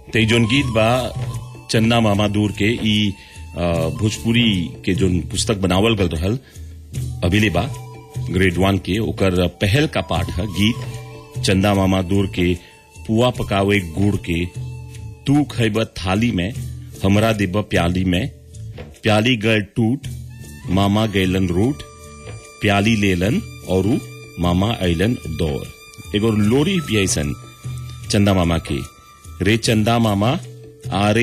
ते जोन गीत बा चन्ना मामा दूर के ई अ, भोजपुरी के जोन पुस्तक बनावल गल रहल अभिले बा ग्रेड वन के ओकर पहल का पाठ है गीत चंदा मामा दूर के पुआ पकावे गुड़ के तू खैब थाली में हमरा देब प्याली में प्याली गल टूट मामा गैलन रूट प्याली लेलन और मामा ऐलन दौर एगो लोरी भी ऐसन चंदा मामा के रे चंदा मामा आरे